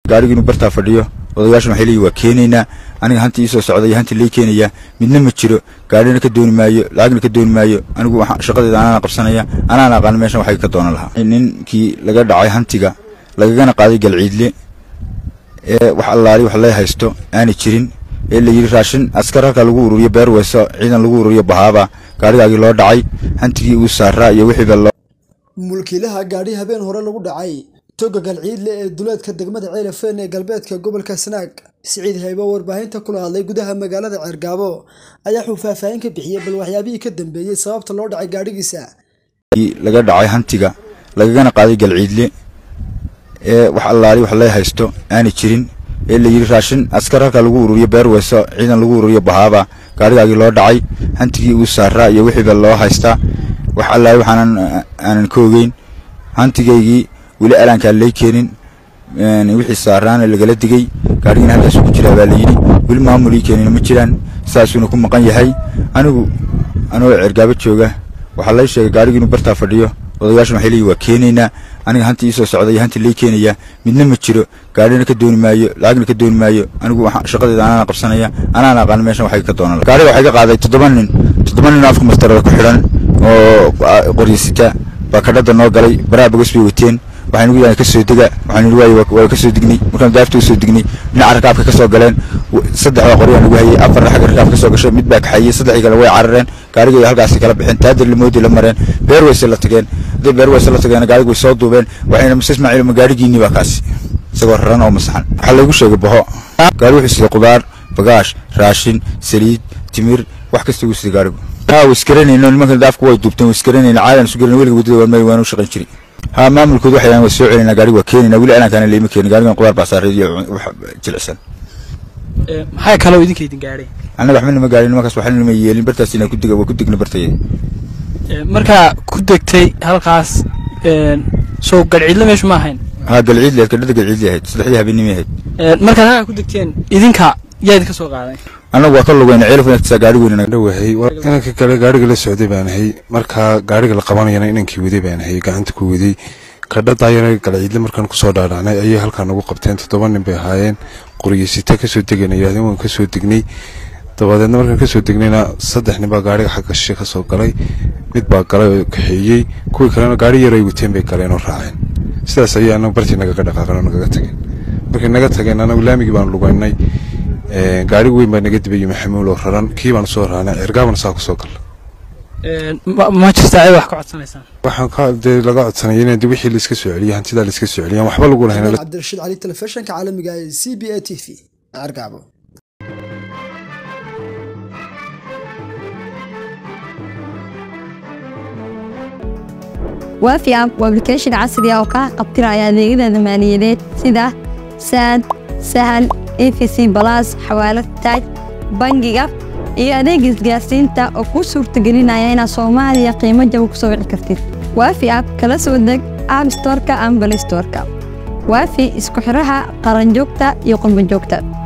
gaarigu inuu bartaa fadhiyo odayaashuna waxay leeyihin waa keenaynaa aniga hanti iisoo socda iyo hanti lay keenayaa midna ma jiro gaarina ka dooni maayo lacagna ka dooni maayo anigu shaqadeeda anaana qabsanaya anaana aqaan meeshan waxay ka doonan lahaa ninkii laga dhacay hantiga lagagana qaaday galciidle ee wax allaali wax lee haysto aanay jirin ee la yidhi raashin askar halkaa lagu ururiyo beer weyso ciidan lagu ururiyo bahaaba gaarigaagii loo dhacay hantigii uu saaraa iyo wixiiba loo mulkiilaha gaadhi habeen hore lagu dhacay toga galciidle ee duleedka degmada ceelafeen ee galbeedka gobolka sanaag siciid haybo warbaahinta kula hadlay gudaha magaalada ceergaabo ayaa wuxuu faahfaahin ka bixiyey bal waxyaabihii ka dambeeyey sababta loo dhacay gaadhigiisa laga dhacay hantiga lagagana qaaday galciidle ee wax allaali wax lee haysto aanay jirin ee la yidhi raashin askar halkaa lagu ururiyo beer weyso ciidan lagu ururiyo bahaaba gaarigaagii loo dhacay hantigii uu saaraa iyo wixiiba loo haystaa wax allaali waxaanan aanan ka ogeyn hantigaygii weli alaankaan lay keenin wixii saaraana lagala digay gaarigina halkaasuu ku jiraa baa layidhi weli maamul ii keenin ma jiraan saasuuna ku maqan yahay anigu anoo cergaabo jooga waxaa lay sheegay gaarigu inuu bartaa fadhiyo odayaashuna waxay leeyihin waa keenaynaa aniga hanti iisoo socda iyo hanti lay keenayaa midna ma jiro gaarina ka dooni maayo lacagna ka dooni maayo anigu shaqadeeda anaana qabsanaya anaana aqaan meeshan waxay ka doonan gaariga waxay ka qaaday toddoba nin toddoba nin afka mastarada ku xidhan oo qoryasita baa kadhada noo galay baraha bogas bay wateen waxaynu gu ka soo dega waxaanu waay waa ka soo dignay markaan daarta u soo dignay dhinaca rakaabka ka soo galeen saddex baa qoryaa nagu hayay afarna xagga rakaabka ka soo gashay mid baa kaxayey saddexii kale way carareen gaarigay halkaasi kala bixeen taadir limoodi la mareen beer weyse la tageen hadday beer weyse la tageen gaarigu way soo duubeen waxayna mase ismaaciil ma gaarigiinii baa kaasi isagoo raran oo masaxan waxaa lagu sheegay boho gaari wuxuu siday qudaar bagaash raashin saliid timir wax kasta uu siday gaarigu haa waskaranayno nimankan daafku way duubteen waskaranayna caadan isu gelin weliga waddada waan waanu shaqayn jiray haa maamulkoodu waxay waa soo celinaa gaariga waa keenaynaa weli alaankaana layma keenin gaarigan qudaar baa saaray iyo wax jilicsan maxay kaloo idinka idin gaadhay annaga waxba nama gaarin nimankaas waxna nama yeelin bartaas inaan ku diga waa ku digna bartaya markaa ku degtay halkaas soo galciidle meeshu ma ahayn haa galciidli ahayd gadhada galciidli ahayd saddexdii habeenimay ahayd markaad halkaa ku degteen idinka yaa idinka soo qaaday annagu waa ka lugayna ceelaf inagtisaa gaari weyn dhawahay inanka kale gaariga la socday baan ahay markaa gaariga la qabanayana inankii waday baan ahay gacanta ku waday kadhadaayana galciidle markaan kusoo dhaadhacnay ayay halkaa nagu qabteen toddoba nin bay ahaayeen qoryasita kasoo degana yidhahdeen waan kasoo degnay dabadeedna markaan kasoo degnayna saddex nin baa gaariga xagga shishe kasoo galay mid baa galay oo kaxeeyey kuwii kalena gaari yar ay wateen bay galeen oo raaceen sidaas ayay anagu bartii nagaga dhaqaaqeen oo nagaga tageen markay naga tageen anagu laamigii baan lugaynay gaarigu weyn baa naga dibayay maxamuul oo raran kii baan soo raanay cergaabana saa kusoo galla ma jirtaa cid wax ka codsanaysaan waxaan ka dee laga codsanaya in wixii laiska soo celiyo hantidaa laiska soo celiyan waxba lagu lahayn cabdirashiid cali telefishinka caalamiga ee c b a t v cergaabo waafi app waa application casri ah oo kaa qabtiraya adeegyada maaliyadeed sida saad sahal efc balas xawaalad taaj bangiga iyo adeega isgaarsiinta oo kuu suurtagelinaya inaad soomaaliya qiimo jaba ku soo wici kartid waafi app kala soo deg app storka ama balay storka waafi isku xidhaha qaranjoogta iyo qurbanjoogta